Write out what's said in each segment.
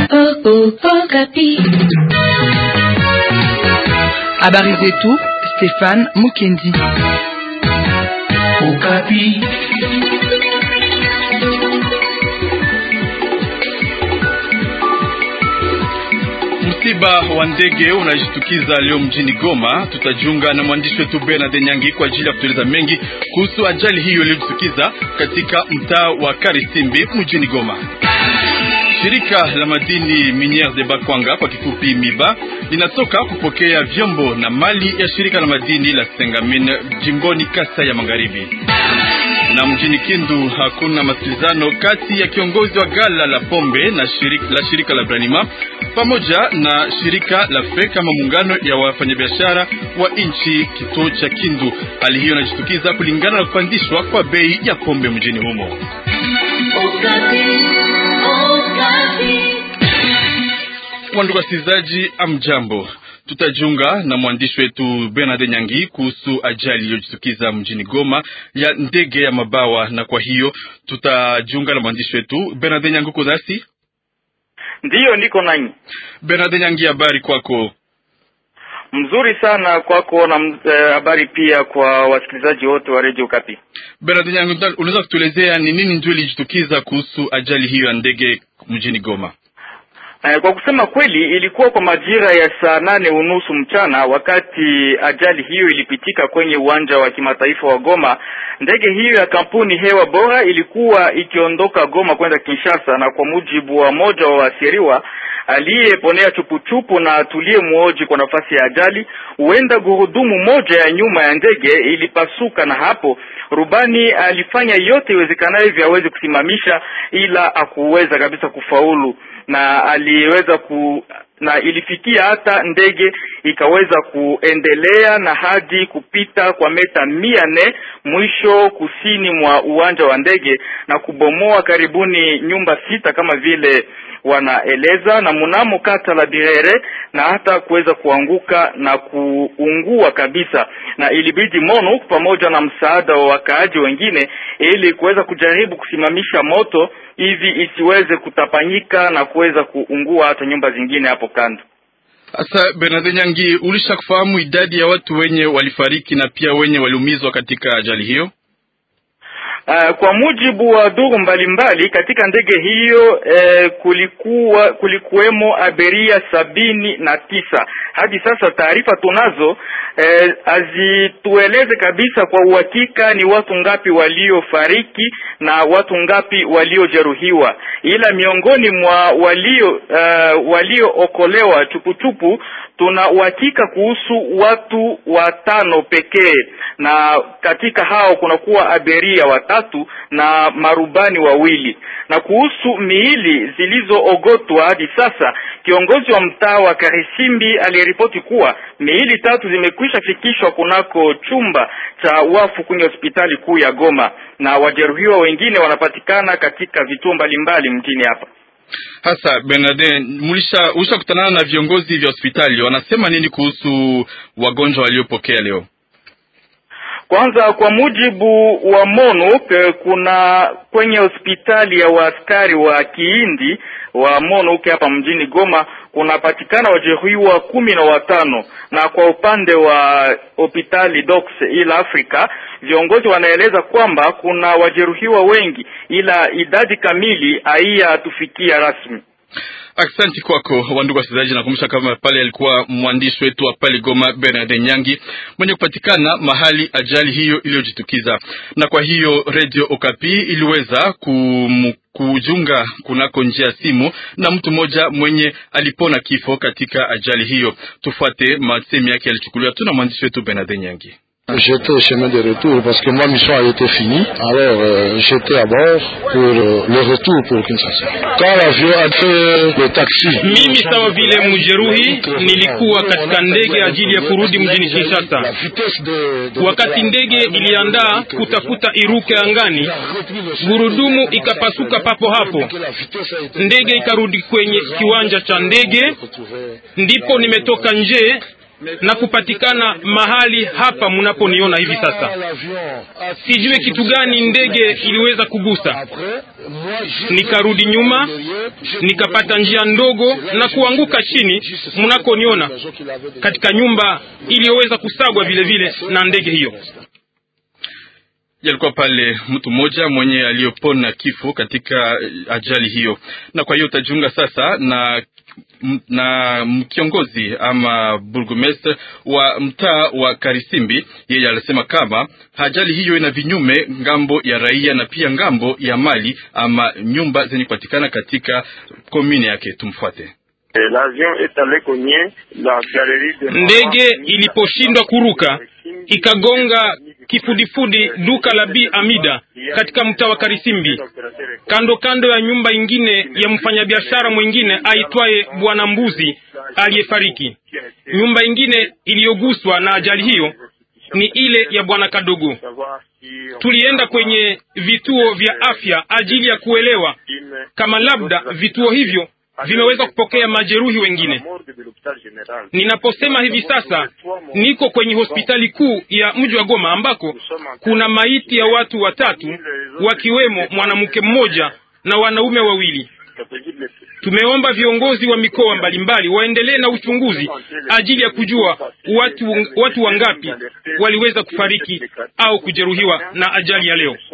Habari zetu Stefan Mukendi. Okapi. Msiba wa ndege unajitukiza leo mjini Goma. Tutajiunga na mwandishi wetu Bernard Nyangi kwa ajili ya kutueleza mengi kuhusu ajali hiyo iliyojitukiza katika mtaa wa Karisimbi mjini Goma. Shirika la madini Miniere de Bakwanga kwa kifupi MIBA linatoka kupokea vyombo na mali ya shirika la madini la Sengamin jimboni Kasa ya Magharibi. Na mjini Kindu hakuna masikilizano kati ya kiongozi wa gala la pombe na shirika la, shirika la Branima pamoja na shirika la FE kama muungano ya wafanyabiashara wa nchi kituo cha Kindu. Hali hiyo inajitukiza kulingana na kupandishwa kwa bei ya pombe mjini humo. Wandugu wasikilizaji, amjambo. Tutajiunga na mwandishi wetu Bernard Nyangi kuhusu ajali iliyojitukiza mjini Goma ya ndege ya mabawa, na kwa hiyo tutajiunga na mwandishi wetu Bernard Nyangi. Uko nasi? Ndiyo, niko nanyi. Bernard Nyangi, habari kwako? Mzuri sana kwako na habari eh, pia kwa wasikilizaji wote wa Radio Kapi. Bernard Nyangi, unaweza kutuelezea ni nini ndio ilijitukiza kuhusu ajali hiyo ya ndege mjini Goma? Kwa kusema kweli, ilikuwa kwa majira ya saa nane unusu mchana wakati ajali hiyo ilipitika kwenye uwanja wa kimataifa wa Goma. Ndege hiyo ya kampuni Hewa Bora ilikuwa ikiondoka Goma kwenda Kinshasa, na kwa mujibu wa moja wa wasiriwa aliyeponea chupuchupu na atulie muoji kwa nafasi ya ajali, huenda gurudumu moja ya nyuma ya ndege ilipasuka, na hapo rubani alifanya yote iwezekanavyo aweze kusimamisha, ila hakuweza kabisa kufaulu na aliweza ku na ilifikia hata ndege ikaweza kuendelea na hadi kupita kwa meta mia nne mwisho kusini mwa uwanja wa ndege na kubomoa karibuni nyumba sita kama vile wanaeleza, na mnamo kata la Birere na hata kuweza kuanguka na kuungua kabisa, na ilibidi MONUC pamoja na msaada wa wakaaji wengine ili kuweza kujaribu kusimamisha moto hivi isiweze kutapanyika na kuweza kuungua hata nyumba zingine hapo kando. Sasa Bernard Nyangi, ulisha kufahamu idadi ya watu wenye walifariki na pia wenye waliumizwa katika ajali hiyo? Uh, kwa mujibu wa duru mbalimbali katika ndege hiyo eh, kulikuwa kulikuwemo abiria sabini na tisa. Hadi sasa taarifa tunazo eh, hazitueleze kabisa kwa uhakika ni watu ngapi waliofariki na watu ngapi waliojeruhiwa, ila miongoni mwa walio uh, waliookolewa chupuchupu tuna uhakika kuhusu watu watano pekee, na katika hao kunakuwa abiria watatu na marubani wawili. Na kuhusu miili zilizoogotwa hadi sasa, kiongozi wa mtaa wa Karisimbi aliripoti kuwa miili tatu zimekwisha fikishwa kunako chumba cha wafu kwenye hospitali kuu ya Goma, na wajeruhiwa wengine wanapatikana katika vituo mbalimbali mjini hapa. Hasa Bernardin, mulisha usha kutanana na viongozi vya hospitali, wanasema nini kuhusu wagonjwa waliopokea leo? Kwanza, kwa mujibu wa MONUC, kuna kwenye hospitali ya waaskari wa Kiindi wa MONUC hapa mjini Goma kunapatikana wajeruhiwa kumi na watano, na kwa upande wa hospitali Docs ila Africa viongozi wanaeleza kwamba kuna wajeruhiwa wengi, ila idadi kamili haiyatufikia rasmi. Aksanti kwako wandugu wasikilizaji, nakumbusha kama pale alikuwa mwandishi wetu wa pale Goma Bernard Nyangi mwenye kupatikana mahali ajali hiyo iliyojitukiza. Na kwa hiyo Radio Okapi iliweza kum, kujunga kunako njia ya simu na mtu mmoja mwenye alipona kifo katika ajali hiyo. Tufuate masemi yake yalichukuliwa tu na mwandishi wetu Bernard Nyangi. J'étais au chemin de retour parce que ma mission a été finie. Alors euh, j'étais à bord pour euh, le retour pour Kinshasa. Quand l'avion a fait le taxi. Mimi sawa vile mjeruhi nilikuwa katika ndege ajili ya kurudi mjini Kinshasa. Wakati ndege iliandaa kutafuta iruke angani, gurudumu ikapasuka papo hapo, ndege ikarudi kwenye kiwanja cha ndege, ndipo nimetoka nje na kupatikana mahali hapa mnaponiona hivi sasa. Sijue kitu gani ndege iliweza kugusa. Nikarudi nyuma, nikapata njia ndogo na kuanguka chini mnakoniona katika nyumba iliyoweza kusagwa vile vile na ndege hiyo. Yalikuwa pale mtu mmoja mwenye aliyopona kifo katika ajali hiyo, na kwa hiyo utajiunga sasa na na kiongozi ama burgomestre wa mtaa wa Karisimbi. Yeye alisema kama ajali hiyo ina vinyume ngambo ya raia na pia ngambo ya mali ama nyumba zenye kupatikana katika komine yake. Tumfuate. Ndege iliposhindwa kuruka ikagonga kifudifudi duka la Bi Amida katika mtaa wa Karisimbi, kando kando ya nyumba ingine ya mfanyabiashara mwingine aitwaye Bwana Mbuzi aliyefariki. Nyumba ingine iliyoguswa na ajali hiyo ni ile ya Bwana Kadogo. Tulienda kwenye vituo vya afya ajili ya kuelewa kama labda vituo hivyo vimeweza kupokea majeruhi wengine. Ninaposema hivi sasa, niko kwenye hospitali kuu ya mji wa Goma ambako kuna maiti ya watu watatu, wakiwemo mwanamke mmoja na wanaume wawili. Tumeomba viongozi wa mikoa mbalimbali waendelee na uchunguzi ajili ya kujua watu, watu wangapi waliweza kufariki au kujeruhiwa na ajali ya leo.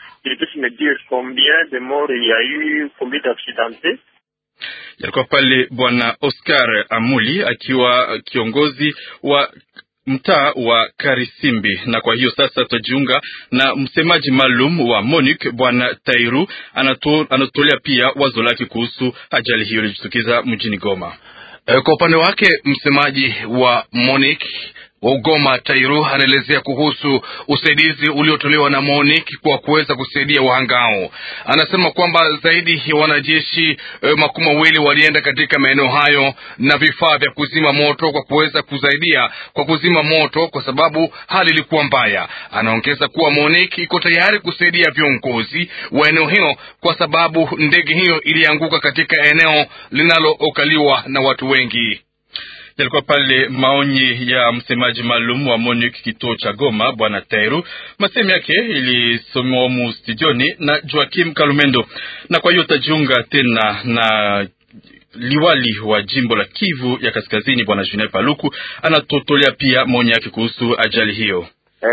Yalikuwa pale Bwana Oscar Amuli akiwa kiongozi wa mtaa wa Karisimbi. Na kwa hiyo sasa tutajiunga na msemaji maalum wa MONUC Bwana Tairu, anatolea pia wazo lake kuhusu ajali hiyo ilijitukiza mjini Goma. Kwa upande wake msemaji wa MONUC wa Ugoma Tairu anaelezea kuhusu usaidizi uliotolewa na MONUC kwa kuweza kusaidia wahangao. Anasema kwamba zaidi ya wanajeshi e, makumi mawili walienda katika maeneo hayo na vifaa vya kuzima moto kwa kuweza kusaidia kwa kuzima moto, kwa sababu hali ilikuwa mbaya. Anaongeza kuwa MONUC iko tayari kusaidia viongozi wa eneo hilo kwa sababu ndege hiyo ilianguka katika eneo linalookaliwa na watu wengi. Yalikuwa pale maoni ya msemaji maalum wa MONUC kituo cha Goma, bwana Tairu. Masemi yake ilisomewa humu studioni na Joakim Kalumendo, na kwa hiyo tajiunga tena na liwali wa jimbo la Kivu ya Kaskazini, bwana Julien Paluku anatotolea pia maoni yake kuhusu ajali hiyo.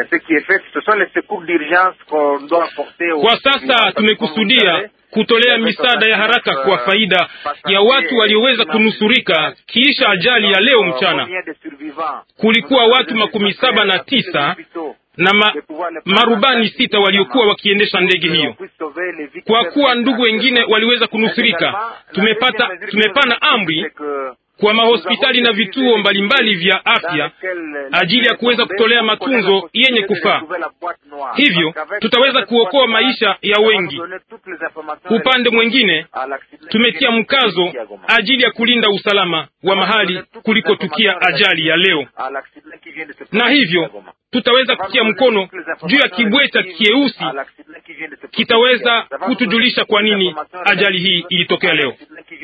Kwa sasa tumekusudia kutolea misaada ya haraka kwa faida ya watu walioweza kunusurika kisha ajali ya leo mchana. Kulikuwa watu makumi saba na tisa na ma, marubani sita waliokuwa wakiendesha ndege hiyo. Kwa kuwa ndugu wengine waliweza kunusurika, tumepata tumepana amri kwa mahospitali na vituo mbalimbali vya afya ajili ya kuweza kutolea matunzo yenye kufaa. Hivyo tutaweza kuokoa maisha ya wengi. Upande mwingine, tumetia mkazo ajili ya kulinda usalama wa mahali kulikotukia ajali ya leo, na hivyo tutaweza kutia mkono juu ya kibweta kieusi kitaweza kutujulisha kwa nini ajali hii ilitokea leo.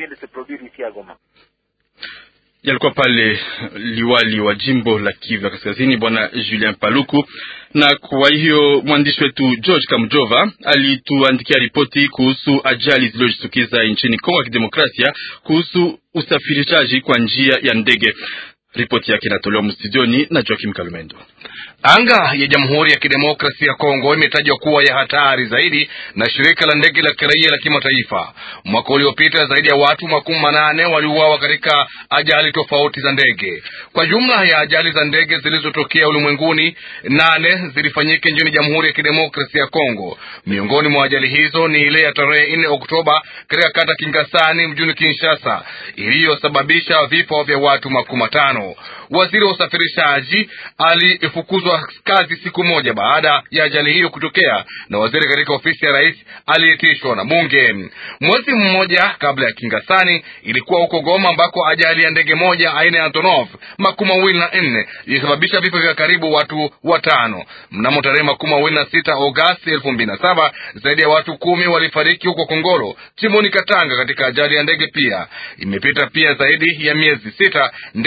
Yalikuwa pale liwali wa jimbo la Kivu ya Kaskazini bwana Julien Paluku. Na kwa hiyo mwandishi wetu George Kamjova alituandikia ripoti kuhusu ajali zilizojitukiza nchini Kongo ya Kidemokrasia kuhusu usafirishaji kwa njia ya ndege. Ripoti yake inatolewa mstudioni na Joakim Kalumendo. Anga ya Jamhuri ya Kidemokrasia ya Kongo imetajwa kuwa ya hatari zaidi na shirika la ndege la kiraia la kimataifa. Mwaka uliopita zaidi ya watu makumi manane waliuawa katika ajali tofauti za ndege. Kwa jumla ya ajali za ndege zilizotokea ulimwenguni, nane zilifanyika nchini Jamhuri ya Kidemokrasia ya Kongo. Miongoni mwa ajali hizo ni ile ya tarehe nne Oktoba katika kata Kingasani mjini Kinshasa iliyosababisha vifo vya watu makumi matano. Waziri wa usafirishaji alifukuzwa kazi siku moja baada ya ajali hiyo kutokea, na waziri katika ofisi ya rais aliitishwa na bunge. Mwezi mmoja kabla ya Kingasani ilikuwa huko Goma ambako ajali ya ndege moja aina ya Antonov makumi mawili na nne ilisababisha vifo vya karibu watu watano. Mnamo tarehe makumi mawili na sita Agosti elfu mbili na saba zaidi ya watu kumi walifariki huko Kongolo chimboni Katanga katika ajali ya ndege. Pia imepita pia zaidi ya miezi sita, ndege moja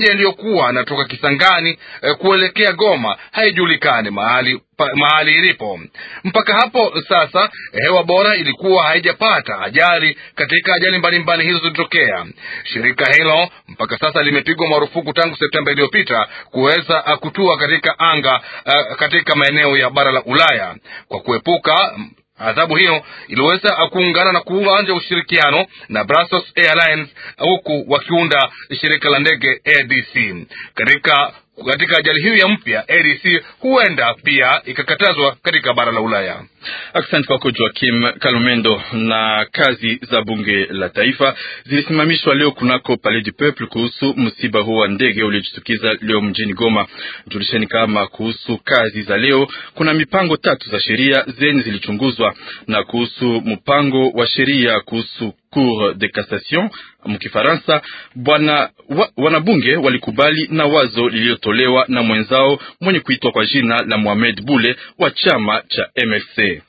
yaliyokuwa anatoka Kisangani eh, kuelekea Goma haijulikani mahali pa, mahali ilipo. Mpaka hapo sasa hewa bora ilikuwa haijapata ajali katika ajali mbalimbali hizo zilitokea. Shirika hilo mpaka sasa limepigwa marufuku tangu Septemba iliyopita kuweza kutua katika anga uh, katika maeneo ya bara la Ulaya kwa kuepuka adhabu hiyo iliweza kuungana na kuanja ushirikiano na Brussels Airlines huku wakiunda shirika la ndege ADC. Katika katika ajali hiyo ya mpya ADC huenda pia ikakatazwa katika bara la Ulaya. Asante kwako Joakim Kalumendo. Na kazi za bunge la taifa zilisimamishwa leo kunako Palais du Peuple kuhusu msiba huo wa ndege uliojitukiza leo mjini Goma. Julisheni kama kuhusu kazi za leo, kuna mipango tatu za sheria zenye zilichunguzwa, na kuhusu mpango wa sheria kuhusu Cour de cassation mkifaransa, bwana wa, wanabunge walikubali na wazo lililotolewa na mwenzao mwenye kuitwa kwa jina la Mohamed Bule wa chama cha MLC.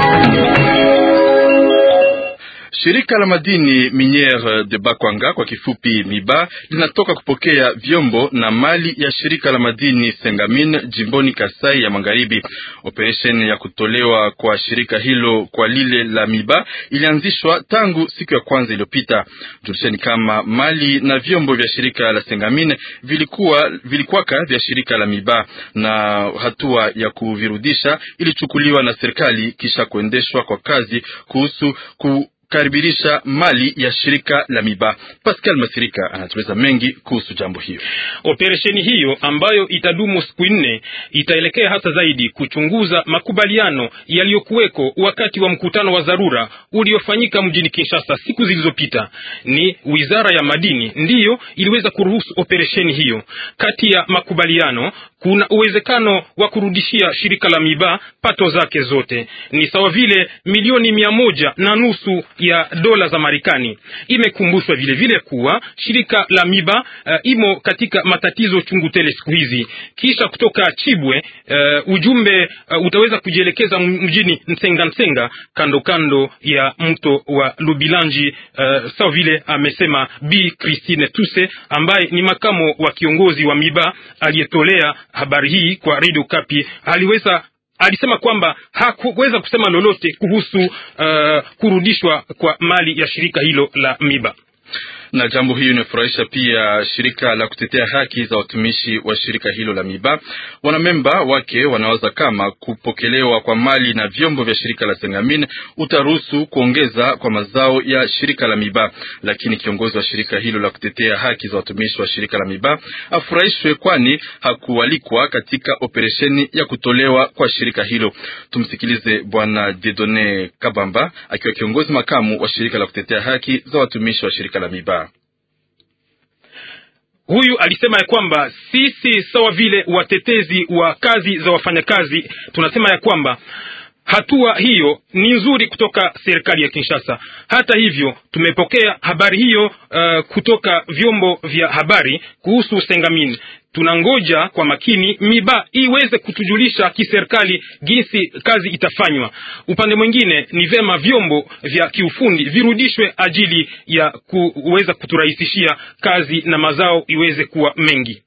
Shirika la madini Miniere de Bakwanga kwa kifupi MIBA linatoka kupokea vyombo na mali ya shirika la madini Sengamin jimboni Kasai ya Magharibi. Operesheni ya kutolewa kwa shirika hilo kwa lile la MIBA ilianzishwa tangu siku ya kwanza iliyopita. Julisheni kama mali na vyombo vya shirika la Sengamin vilikuwa vilikuwaka vya shirika la MIBA, na hatua ya kuvirudisha ilichukuliwa na serikali kisha kuendeshwa kwa kazi kuhusu ku karibirisha mali ya shirika la Miba. Pascal Masirika anatueleza mengi kuhusu jambo hiyo. Operesheni hiyo ambayo itadumu siku nne itaelekea hasa zaidi kuchunguza makubaliano yaliyokuweko wakati wa mkutano wa dharura uliofanyika mjini Kinshasa siku zilizopita. Ni wizara ya madini ndiyo iliweza kuruhusu operesheni hiyo. Kati ya makubaliano kuna uwezekano wa kurudishia shirika la Miba pato zake zote, ni sawa vile milioni mia moja na nusu ya dola za Marekani. Imekumbushwa vile vile kuwa shirika la Miba uh, imo katika matatizo chungu tele siku hizi. Kisha kutoka Chibwe uh, ujumbe uh, utaweza kujielekeza mjini Nsenga Nsenga, kando kando ya mto wa Lubilanji uh, sawa vile amesema Bi Christine Tuse ambaye ni makamo wa kiongozi wa Miba aliyetolea habari hii kwa Radio Kapi. Aliweza alisema kwamba hakuweza kusema lolote kuhusu uh, kurudishwa kwa mali ya shirika hilo la Miba na jambo hiyo inafurahisha pia shirika la kutetea haki za watumishi wa shirika hilo la Miba. Wanamemba wake wanawaza kama kupokelewa kwa mali na vyombo vya shirika la Sengamin utaruhusu kuongeza kwa mazao ya shirika la Miba, lakini kiongozi wa shirika hilo la kutetea haki za watumishi wa shirika la Miba afurahishwe, kwani hakualikwa katika operesheni ya kutolewa kwa shirika hilo. Tumsikilize Bwana Dedone Kabamba akiwa kiongozi makamu wa shirika la kutetea haki za watumishi wa shirika la Miba. Huyu alisema ya kwamba sisi sawa vile watetezi wa kazi za wafanyakazi tunasema ya kwamba hatua hiyo ni nzuri kutoka serikali ya Kinshasa. Hata hivyo, tumepokea habari hiyo uh, kutoka vyombo vya habari kuhusu Sengamin. Tunangoja kwa makini Miba iweze kutujulisha kiserikali jinsi kazi itafanywa. Upande mwingine, ni vema vyombo vya kiufundi virudishwe ajili ya kuweza kuturahisishia kazi na mazao iweze kuwa mengi.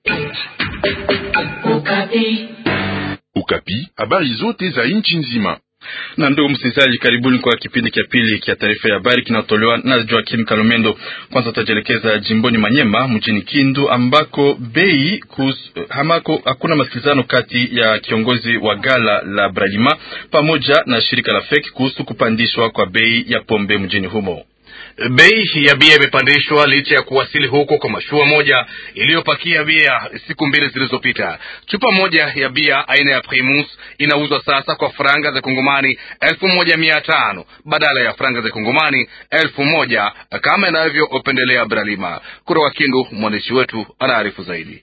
Ukapi, Ukapi, habari zote za nchi nzima na ndugu msikilizaji, karibuni kwa kipindi cha pili cha taarifa ya habari kinaotolewa na Joakim Kalomendo. Kwanza tutajielekeza jimboni Manyema, mjini Kindu, ambako bei kus, hamako hakuna masikilizano kati ya kiongozi wa gala la Bralima pamoja na shirika la FEC kuhusu kupandishwa kwa bei ya pombe mjini humo. Bei ya bia imepandishwa licha ya kuwasili huko kwa mashua moja iliyopakia bia siku mbili zilizopita. Chupa moja ya bia aina ya Primus inauzwa sasa kwa franga za Kongomani elfu moja mia tano badala ya franga za Kongomani elfu moja kama inavyopendelea Bralima. Kutoka Kindu, mwandishi wetu anaarifu zaidi.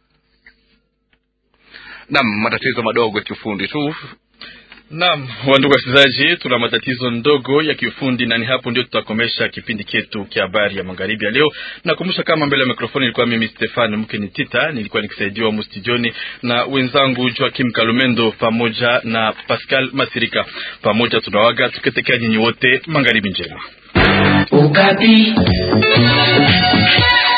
Nam, matatizo madogo ya kiufundi tu Naam, wandugu wasikilizaji, tuna matatizo ndogo ya kiufundi na ni hapo ndio tutakomesha kipindi chetu cha habari ya magharibi ya leo. Nakumbusha kama mbele ya mikrofoni ilikuwa mimi Stefan Mkeni Tita, nilikuwa nikisaidiwa mustijoni na wenzangu Joakim Kalumendo pamoja na Pascal Masirika. Pamoja tunawaga tukitekea nyinyi wote magharibi njema. Ukapi.